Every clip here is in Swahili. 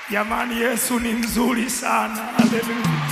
Jamani, Yesu ni mzuri sana. Haleluya.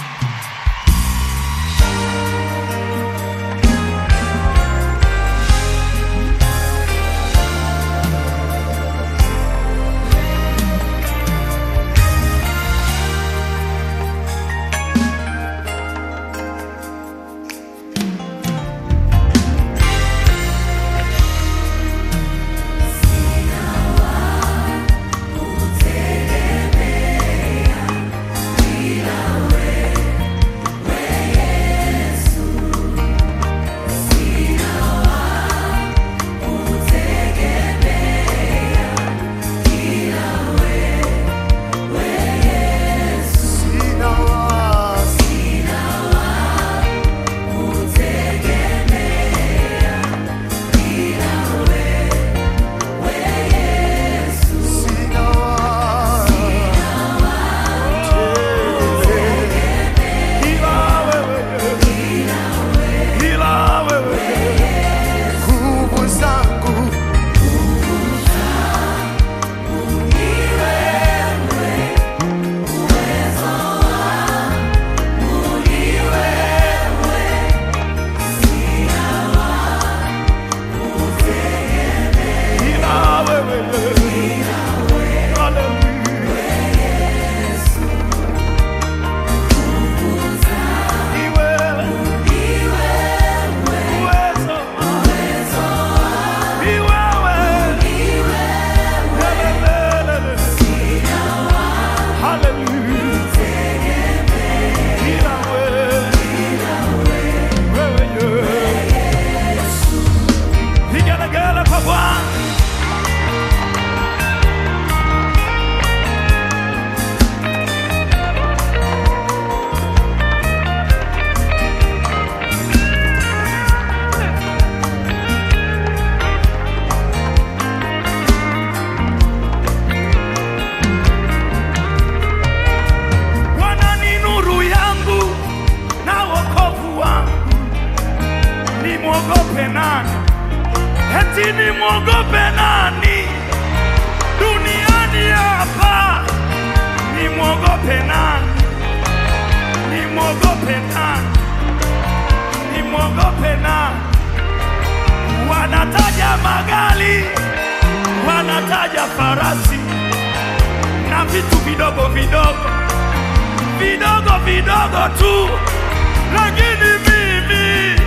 Sina wasi, sina wasi. Ila wewe, ila wewe, Nguvu zangu ila wewe. Haleluya. Ni wewe. Uwezo. Ni wewe. Lelelelele. Haleluya. Ila wewe. Wewe, yeah. Vigelegele kwa Bwana. Bwana ni nuru yangu na wokovu wangu, nimwogope nani? Eti nimwogope nani duniani hapa? Nimwogope nani? Nimwogope nani? Nimwogope nani? Wanataja magari, wanataja farasi na vitu vidogo vidogo vidogo vidogo tu, lakini mimi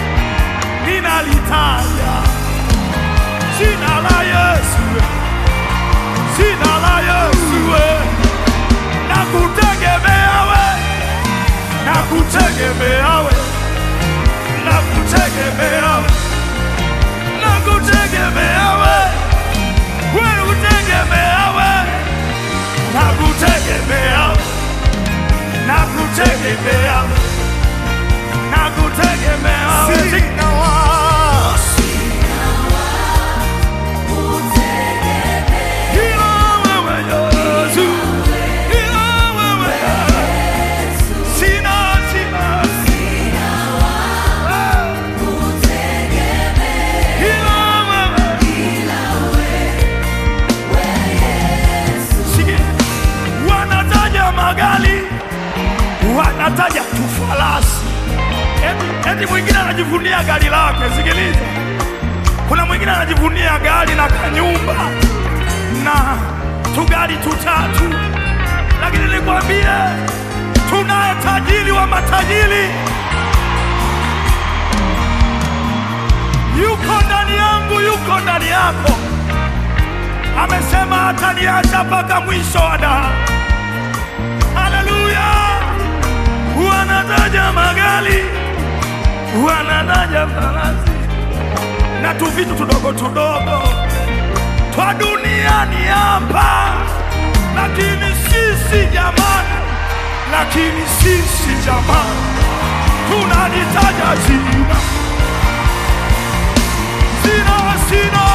ninalitaja jina la Yesu, jina la Yesu, na kutegemea we, na kutegemea we, na kutegemea we, na kutegemea we, we kutegemea we, na kutegemea we nakutegemea nakutegemea wewe. sina wasi, Ila wewe Yesu, ila wewe sina sina Ah. ila wewe Sikia. wanataja magari wanataja tufarasi eti, eti mwingine anajivunia gari lake. Sikiliza, kuna mwingine anajivunia gari na kanyumba na tugari tutatu, lakini nikwambie, tunaye tajiri wa matajiri, yuko ndani yangu, yuko ndani yako. Amesema hataniacha mpaka mwisho wa dahari. Haleluya! Wanataja magari, wanataja farasi na tu vitu tudogo tudogo twa duniani hapa, lakini sisi jamani, lakini sisi jamani, tunalitaja jina jina sina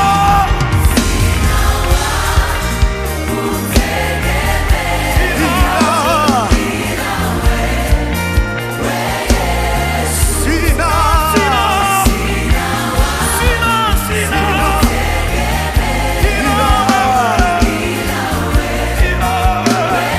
sina sina sina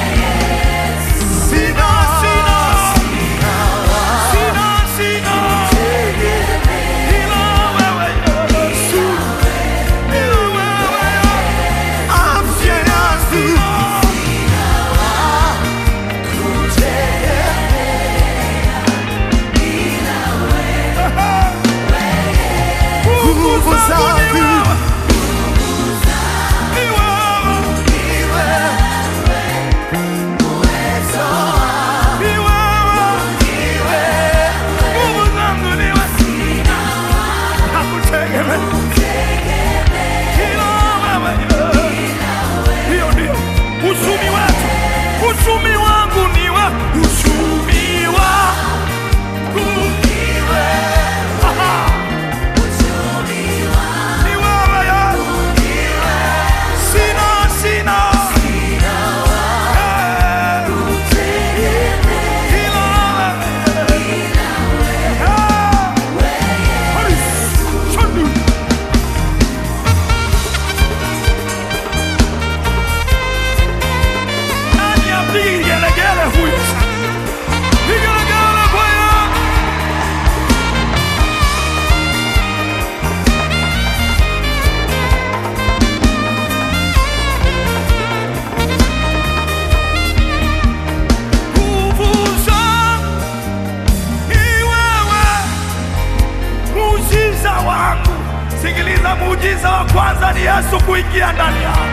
Yesu kuingia ndani yako.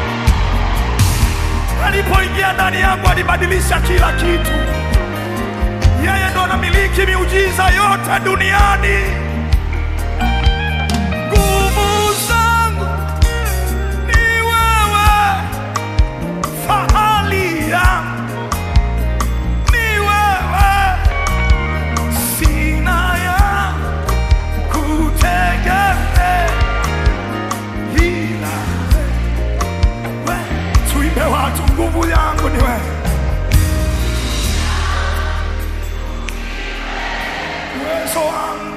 Alipoingia ndani yako, alibadilisha kila kitu. Yeye ndo anamiliki miujiza yote duniani. Nguvu zangu ni wewe, fahali yangu ni wewe, sina ya kutegemea ila wewe. Tuimbe watu, nguvu yangu ni wewe, uwezo wangu